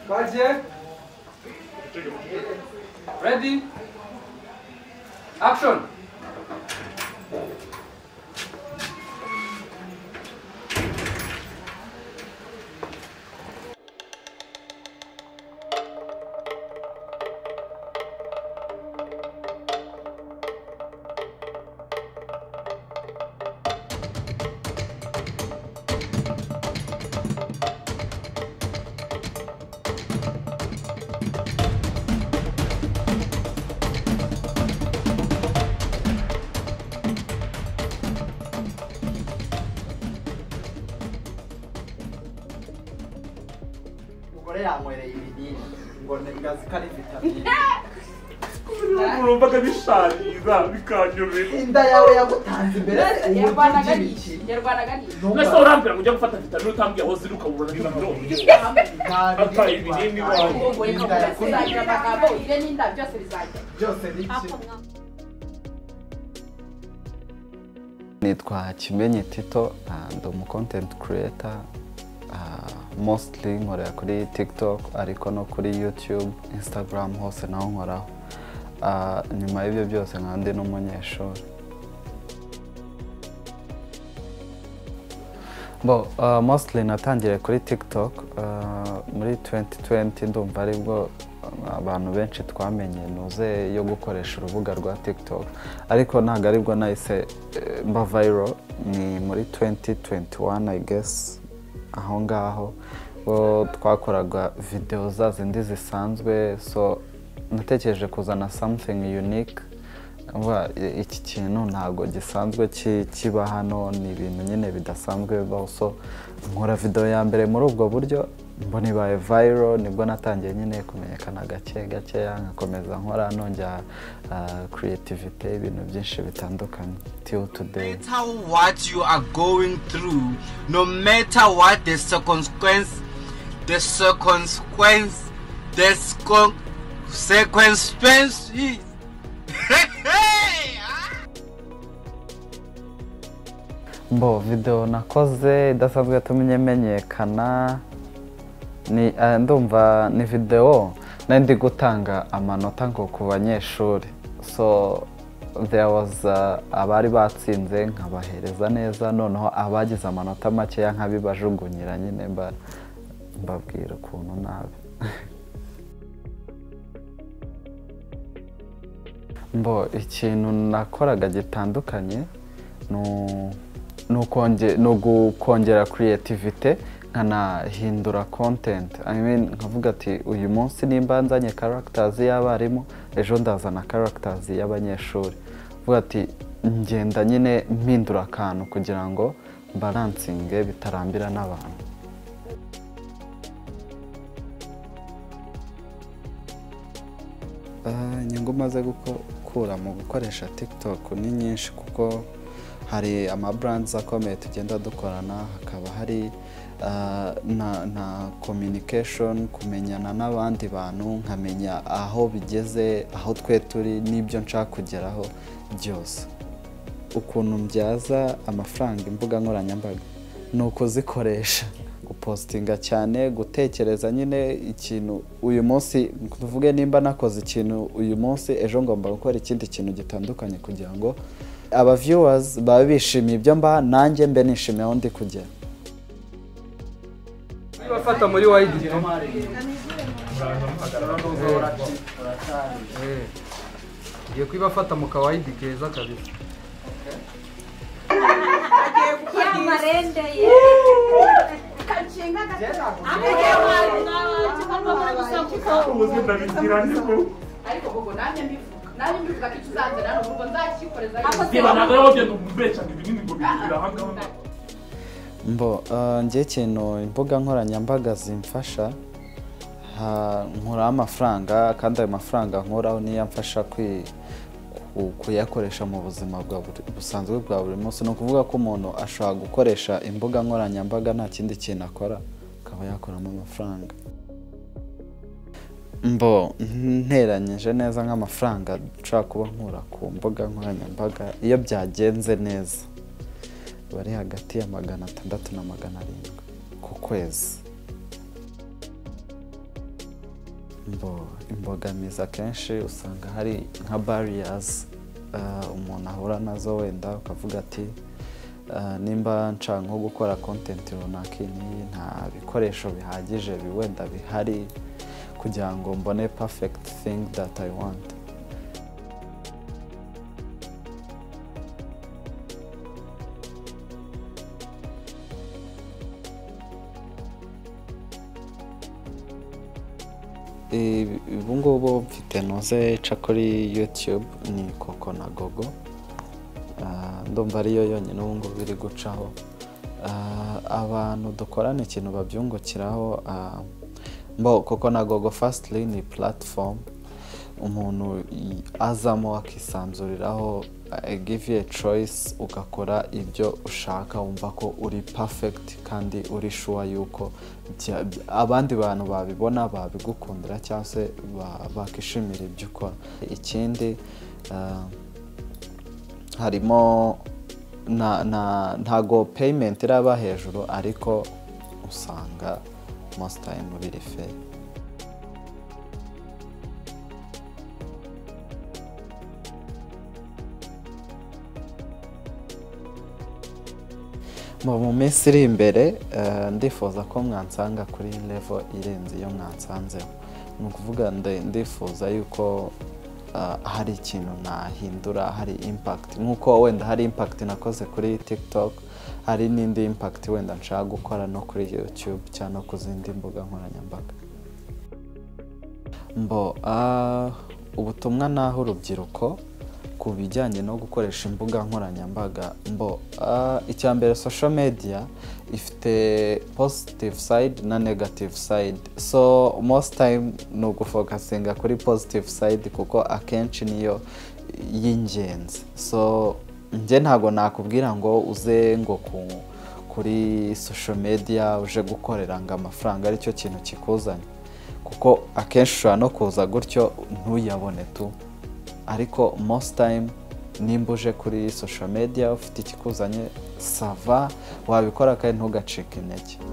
Kaçı? Ready? Action! umugore yanywere ibinini ngo ngazi ko ari vitamine urumvaga bishariza bikanyobera inda yawe yagutanze imbere yarwanaga n'iki yarwanaga n'iki mbese urambwira ngo ujya gufata vitamine utambwiye aho ziri ukabura n'ibiro Ata ibinini wawe. ubu ikavuga kuzagira amagambo ugire n'inda byose bizajya byose nibyo nitwa kimenyi tito ah, ndi umu content creator ah, mostly nkorera kuri tiktok ariko no kuri youtube instagram hose naho nkoraho Ah, nyuma y'ibyo byose nkaba ndi n'umunyeshuri bo ah, mostly natangiriye kuri tiktok ah, muri 2020 ndumva aribwo ah, abantu benshi twamenye ntuze yo gukoresha urubuga rwa tiktok ariko ntabwo aribwo nahise eh, mba viral ni muri 2021 i guess aho ngaho bo twakoraga videwo za zindi zisanzwe so natekereje kuzana something unique Vuba, i- iki kintu ntabwo gisanzwe ki- kiba hano ni ibintu nyine bidasanzwe bibaho so nkora videwo ya mbere muri ubwo buryo mbona ibaye viral nibwo natangiye nyine kumenyekana gake gakeya nkakomeza nkora nongera creativity ibintu byinshi bitandukanye till today matter what you are going through, no matter what the circumstance, the circumstance, the circum- circumstance is. bo videwo nakoze idasanzwe yatumye menyekana ni eh, ndumva ni videwo nari ndi gutanga amanota ngo ku banyeshuri so there was uh, abari batsinze nkabahereza neza noneho abagize amanota makeya nkabibajugunyira nyine mba- mbabwira ukuntu nabi mbo ikintu nakoraga gitandukanye ni u- ni ukonge- ni ugukongera creativity nkanahindura content I mean, nkavuga ati uyu munsi nimba nzanye characters y'abarimu ejo ndazana characters y'abanyeshuri vuga ati ngenda nyine mpindura akantu kugira ngo baransinge bitarambira n'abantu Ah, inyungu umaze gukura mu gukoresha tiktok ni nyinshi kuko hari amaburandizi akomeye tugenda dukorana hakaba hari ah, na, na communication kumenyana n'abandi bantu nkamenya aho bigeze aho twe turi n'ibyo nshaka kugeraho byose ukuntu mbyaza amafaranga imbuga nkoranyambaga ni ukuzikoresha gupositinga cyane gutekereza nyine ikintu uyu munsi tuvuge nimba nakoze ikintu uyu munsi ejo ngomba gukora ikindi kintu gitandukanye kugira ngo aba viewers babe bishimiye ibyo mba nanjye mbe nishimiye aho ndi kugera Niba fata muri wayidi. Ngiye kwibafata mu kawayidi keza kabisa. yamarendeye ubuzima ndabigira niko ariko ubwo nanjye mbivuga nanjye mbivuga ko ikizazana ni ubwo nzakikoreza reba ntabwo ari wabyo kubeshanga ibinini ngo bigira ahangaha mbo uh, njye ikintu imbuga nkoranyambaga zimfasha ha- nkuraho amafaranga kandi ayo mafaranga nkuraho niyo amfasha kwi- ku- kuyakoresha mu buzima bwa buri- busanzwe bwa buri munsi ni ukuvuga ko umuntu ashobora gukoresha imbuga nkoranyambaga nta kindi kintu akora akaba yakuramo amafaranga mbo nteranyije neza nk'amafaranga nshobora kuba nkura ku mbuga nkoranyambaga iyo byagenze neza bari hagati ya magana atandatu na magana arindwi ku kwezi imbo- imbogamizi akenshi usanga hari nka bariyazi umuntu ahura nazo wenda ukavuga ati "Ah, nimba nshaka nko gukora kontenti runaka iyi n'iyi, nta bikoresho bihagije bi- wenda bihari kugira ngo mbone perfect thing that i want Eh, ubu ngubu mfite noze nca kuri yutube ni koko na gogo Ah, ndumva ariyo yonyine ubu ngubu iri gucaho Ah, abantu dukorana ikintu babyungukiraho ah, mbo koko na gogo fasitli ni platform umuntu i- azamo akisanzuriraho I give you a choice ugakora ibyo ushaka wumva ko uri perfect kandi uri sure yuko bya- by- abandi bantu babibona babigukundira cyangwa se ba- bakishimira ibyo ukora ikindi ah, harimo na na ntago payment iraba hejuru ariko usanga most time biri fair mu mu minsi iri imbere eh, ndifuza ko mwansanga kuri level irenze iyo mwansanzeho ni ukuvuga nde- ndifuza yuko ah, hari ikintu nahindura hari impact nk'uko wenda hari impact nakoze kuri tiktok hari n'indi impact wenda nshaka gukora no kuri youtube cyangwa no ku zindi mbuga nkoranyambaga mbo ah, ubutumwa naho urubyiruko ku bijyanye no gukoresha imbuga nkoranyambaga mbo ah, icya mbere social media ifite positive side na negative side so most time ni ugufokasinga kuri positive side kuko akenshi niyo y'ingenzi so njye ntabwo nakubwira ngo uze ngo ku kuri social media uje gukorera ngo amafaranga aricyo kintu kikuzanye kuko akenshi ushobora no kuza gutyo ntuyabone tu ariko most time nimba uje kuri social media ufite ikikuzanye sava wabikora kandi ntugacike intege